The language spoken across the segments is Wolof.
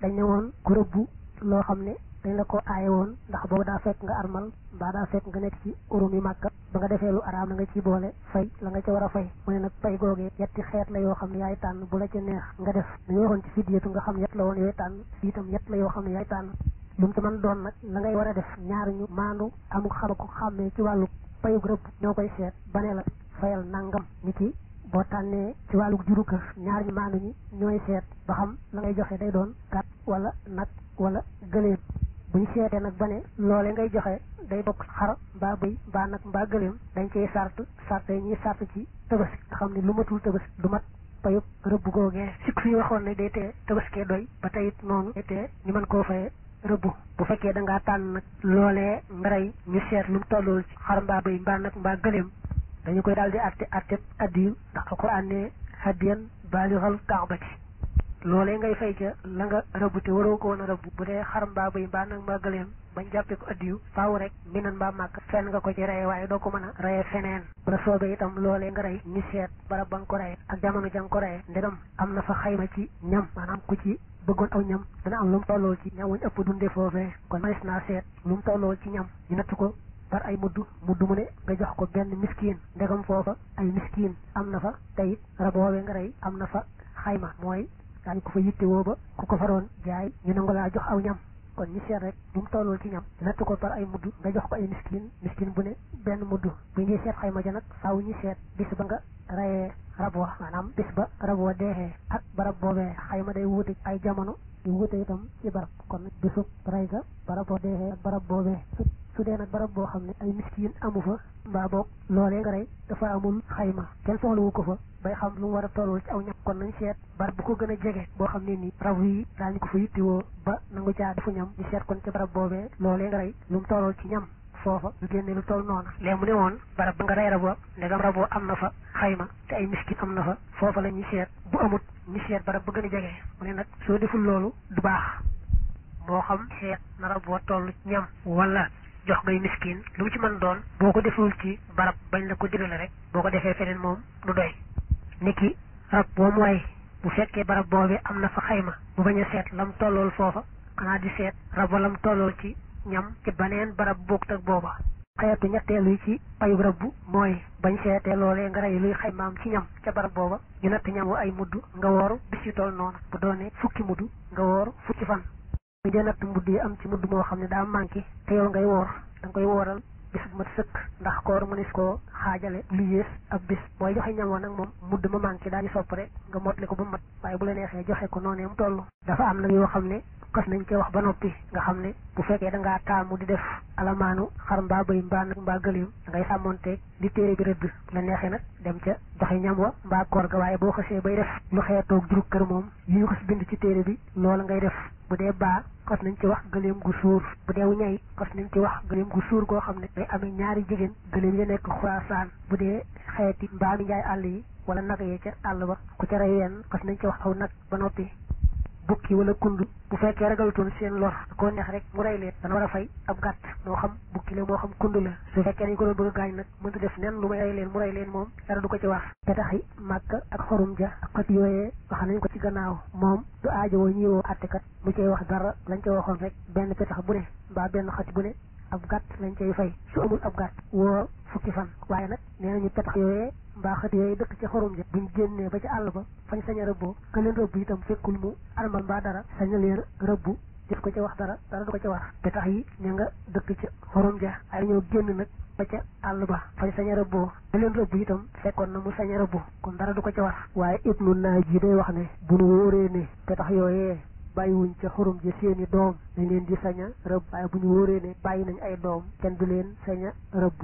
dañ ne woon ku rëbbu loo xam ne dañ la ko aaye woon ndax boobu daa fekk nga armal mbaa daa fekk nga nekk ci urum yi màkka ba nga defee lu araam la nga ci boole fay la nga ca war a fay mu ne nag pay googee yetti xeet la yoo xam ne yaay tànn bu la ca neex nga def dañu waxoon ci fidyatu nga xam yett la woon yooyu tànn fii itam yett la yoo xam ne yaay tànn lu mu ci mën doon nag la ngay war a def ñaar ñu maandu amul xama ko xàmmee ci wàllu payug rëbb ñoo koy seet ba ne la fayal nangam ni ki boo tànnee ci wàllu juru kër ñaar ñu maandu ñi ñooy seet ba xam la ngay joxe day doon gàtt wala nag wala gëléem bu ñu seetee nag ba ne loole ngay joxe day bokk xar mbaa bëy mbaa nag mbaa gëléem dañ cey sart sart yi ñuy sart ci tabaski nga xam ne lu matul tabaski du mat payub rëbb googee sikk fi waxoon ne day tee tabaskee doy ba tey it noonu day tee ñu mën koo faye rëbb bu fekkee da ngaa tànn nag loolee nga rey ñu seet lu mu tollool ci xar mbaa bëy mbaa nag mbaa gëléem dañu koy daal di atte atte addiyu ndax alquran ne hadiyan baalixal kaabati loolee ngay fay ca la nga rëbb te waroo ko woon a rëbb bu dee xar mbaa bëy mbaa nag mbaa gëléem bañ jàppee ko addiyu faaw rek minan mbaa màkk fenn nga ko ci reye waaye doo ko mën a reye feneen bu la soobee itam loolee nga rey ñu seet barab ba nga ko reye ak jamono ja nga ko reye ndegam am na fa xayma ci ñam maanaam ku ci bëggoon aw ñam dana am lu mu tollool ci ñam wuñ ëpp dundee foofee kon manis naa seet lu mu tollool ci ñam ñu natt ko par ay mudd mudd mu ne nga jox ko benn miskiin ndegam foofa ay miskiin am na fa teyit rab woowee nga rey am na fa xayma mooy daañu ko fa yittewoo ba ku ko faroon jaay ñu nangu laa jox aw ñam kon ñu seet rek lu mu tollool ci ñam natt ko par ay mudd nga jox ko ay miskin miskin bu ne benn mudd bu ñuy seet xayma ja nag faaw ñu seet bis ba nga rayee rab wa maanaam bis ba rab wa deexee ak barab boobee xayma day wuute ay jamono yu wuute itam ci barab kon bisub ray ga barab boo deexee ak barab boobee su dee nag barab boo xam ne ay miskin amu fa mbaa boog loolee nga rey dafa amul xayma kenn soxlawu ko fa bay xam lu mu war a tolloo ci aw ñam kon nañ seet barab bu ko gën a jege boo xam ne nii rab yi daañu ko fa yittiwoo ba nangu caa defu ñam ñu seet kon ci barab boobee loolee nga rey lu mu tolloo ci ñam foofa ñu génne lu toll noonu léegi mu ne woon barab ba nga rey rabo ndegam rabo am na fa xayma te ay miskin am na fa foofa la ñuy seet bu amut ñu seet barab ba gën a jege mu ne nag soo deful loolu du baax moo xam seet na rabo toll ñam wala jox ngay miskin lu mu ci mën doon boo ko deful ci barab bañ la ko digale rek boo ko defee feneen moom du doy niki rab boo mooy bu fekkee barab boobee am na fa xayma bu bañ a seet lam tollool foofa xanaa di seet rab wa lam tollool ci ñam ci baneen barab boog ak booba xeetu ñetteelu yi ci payub rabbu mooy bañ seetee loolee nga rey luy xaymaam ci ñam ca barab booba ñu natt ñam wa ay mudd nga wooru bis yu toll noonu bu doonee fukki mudd nga wooru fukki fan ñu dee natt mudd yi am ci mudd moo xam ne daa manqué te yow ngay woor da nga koy wooral bis bu mat sëkk ndax koor mënees koo xaajale lu yées ab bis booy joxe ñam wa nag moom mudd ma manqué daal di sopp rek nga mottali ko ba mat waaye bu la neexee joxe ko noonee mu toll dafa am nag yoo xam ne xas nañ koy wax ba noppi nga xam ne bu fekkee da ngaa taamu di def alamaanu xar mbaa bëy mbaa nag mbaa gëléem da ngay sàmmonteeg li téere bi rëdd la neexee nag dem ca joxe ñam wa mbaa koor ga waaye boo xasee bay def lu xeetoog jurug kër moom yi ñu xas bind ci téere bi loola ngay def bu dee baa xas nañ ci wax gëléem gu suur bu dee wu ñay xas nañ ci wax gëléem gu suur goo xam ne day amee ñaari jigéen gëléem ya nekk xuraasaan bu dee xeeti mbaa mi njaay àll yi wala nag yee ca àll ba ku ca rey wenn xas nañ ci wax aw nag ba noppi bukki wala kund bu fekkee ragalutoon seen lor koo neex rek mu rey leen dana war a fay ab gàtt moo xam bukki la moo xam kund la su fekkee dañ ko doon bëgg a gaañ nag mënta def nen lu may rey leen mu rey leen moom dara du ko ci wax petax yi màkk ak xorum ja ak xët yooyee wax nañ ko ci gannaaw moom du aajowoo ñiwoo attekat mu cay wax dara lañ ca waxoon rek benn petax bu ne mbaa benn xati bu ne ab gàtt lañ cay fay su amul ab gàtt woo fukki fan waaye nag nee nañu petax yooyee mbaa xët yooyu dëkk ci xorum ja buñ génnee ba ci àll ba fañ sañ a rëbboo ka leen rëbb itam fekkul mu armal mbaa dara sañ a leen rëbb def ko ca wax dara dara du ko ca war te tax yi ña nga dëkk ci xorum ja ay ñoo génn nag ba ca àll ba fañ sañ a rëbboo ka leen rëbb itam fekkoon na mu sañ a rëbb kon dara du ko ca war waaye ibnu naaj yi day wax ne bu nu wóoree ne te tax yooyee bàyyiwuñ ca xorum ja seeni doom dañ leen di sañ a rëbb waaye bu ñu wóoree ne bàyyi nañ ay doom kenn du leen sañ a rëbb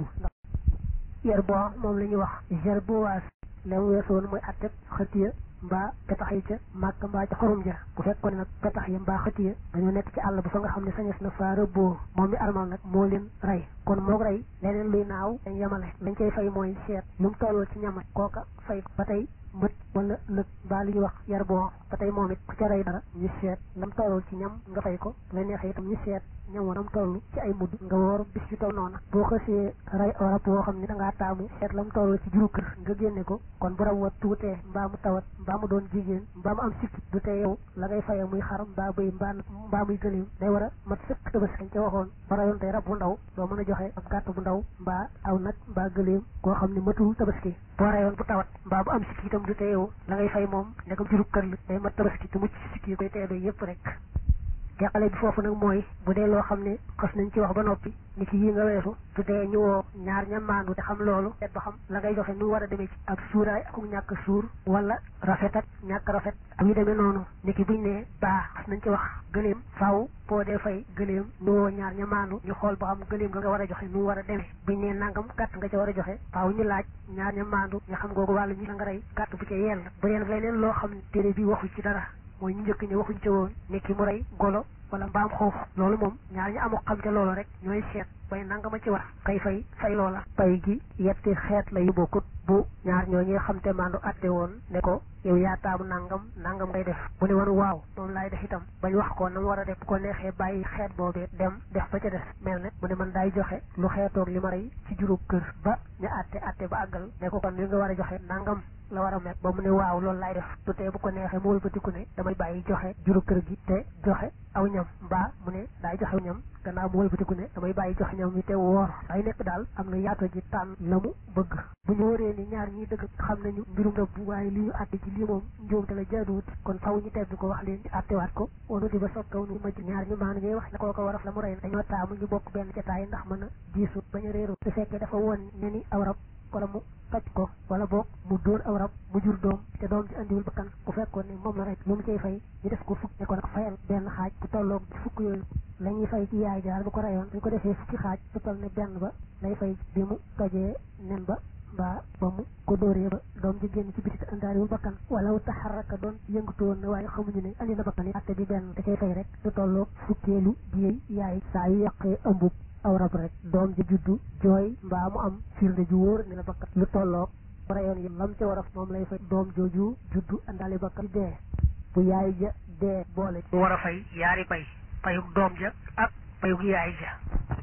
yer boo moom la ñuy wax ger bowaas la mu weesoon mooy atteb xëtiya mbaa petax yi ca màkk mbaa ca xorum ja bu fekkoon nag petax yi mbaa xëtiya dañoo nekk ci àll ba fa nga xam ne sañes na faa rëbboo moom mi armal nag moo leen rey kon moo rey leneen luy naaw dañ yemale lañ koy fay mooy seet lu mu tolloo ci ñama kooka fay ba tey mët wala lëg mbaa li ñuy wax yar boo ba tey moom it ku ca rey dara ñu seet lam tollul ci ñam nga fay ko la neexee itam ñu seet ñam wanam toll ci ay mudd nga woor bis yu toll noona boo xësee rey rab woo xam ne da ngaa taamu seet lam toll ci juru kër nga génne ko kon bu rab wa tuutee mbaa mu tawat mbaa mu doon jigéen mbaa mu am sikki du tee yow la ngay faye muy xaram mbaa bëy mbaa mbaa muy gëléem day war a mat sëkk tabaski ca waxoon ba rayoon tey rab bu ndaw doo mën a joxe ab gàtt bu ndaw mbaa aw nag mbaa gëléem koo xam ne matul tabaski boo rayoon bu tawat mbaa bu am sikki itam du tee yow la ngay fay moom ndegam juru kër la day mat tabaski te mucc sikki yi koy teedoo yëpp rek teqale bi foofu nag mooy bu dee loo xam ne xas nañ ci wax ba noppi ni ki yii nga weesu su dee ñu woo ñaar ña maandu te xam loolu seet ba xam la ngay joxe nu war a demee ci ak suuraay ak ñàkk suur wala rafet ak ñàkk rafet ak yu demee noonu ni ki buñ ne baa xas nañ ci wax gëléem faaw boo dee fay gëléem ñu woo ñaar ña maandu ñu xool ba xam gëléem nga nga war a joxe nu war a demee buñ ne nangam gàtt nga ca war a joxe faaw ñu laaj ñaar ña maandu ñu xam googu wàllu ñi la nga rey gàtt bu ca yell bu dee nag leneen loo xam ne téere bi waxu ci dara mooy ñu njëkk ñi waxuñ ca woon ni ki mu rey golo wala mbaam xoof loolu moom ñaar ñi amoo xam ca loolu rek ñooy seet bay nangama ci war kay fay fay loola pay gi yetti xeet la yu bokkut bu ñaar ñoo ñi xam te mandu atte woon ne ko yow yaa taamu nangam nangam ngay def bu ne woon waaw moom laay def itam bañ wax ko na mu war a def bu ko neexee bàyyi xeet boobee dem def ba ca des mel ne mu ne man daay joxe lu xeetoog li ma rey ci juróom kër ba ñu atte atte ba àggal ne ko kon li nga war a joxe nangam la war a mel ba mu ne waaw loolu laay def du tee bu ko neexee mu wëlbatiku ne damay bàyyi joxe juróom kër gi te joxe aw ñam mbaa mu ne daay joxe ñam gannaaw mu wëlbatiku ne damay bàyyi joxe ñam mi te woor ay nekk daal am na yaato ji tànn la mu bëgg bu ñu wóoree ni ñaar ñi dëgg xam nañu mbirum rëbb waaye li ñu àtte ci lii moom njuumte la jaaduwut kon faw ñu tebbi ko wax leen ñu àttewaat ko wanu di ba soog kaw nu maj ñaar ñu maanu ñuy wax ne koo ko waraf la mu rey dañoo taamu ñu bokk benn jataay ndax mën a diisu bañ a réeru su fekkee dafa woon ne ni aw rab wala mu toj ko wala boog mu dóor aw rab mu jur doom te doom ji andiwul bakkan bu fekkoon ne moom la rek lu mu cay fay ñu def ko fukk ne ko nag fayal benn xaaj bu tolloog fukk yooyu la ñuy fay ci yaay jaar bu ko rayoon dañ ko defee fukki xaaj bu toll ne benn ba lay fay bi mu tojee nen ba mbaa ba mu ko dóoree ba doom ji génn ci biti te andaariwul bakkan wala taxaraka doon yëngatu woon na waaye xamuñu ne andi na bakkan yi atte bi benn da cay fay rek du tolloog fukkeelu diyey yaay saa yu yàqee ëmbub aw rab rek doom ji juddu jooy mbaa mu am firnde ju wóor ne la bakkan lu tolloog rayoon yi lam ca war a moom lay fay doom jooju juddu andaali bakkan ci dee bu yaay ja dee boole ci war a fay yaari pay payug doom ja ak payug yaay ja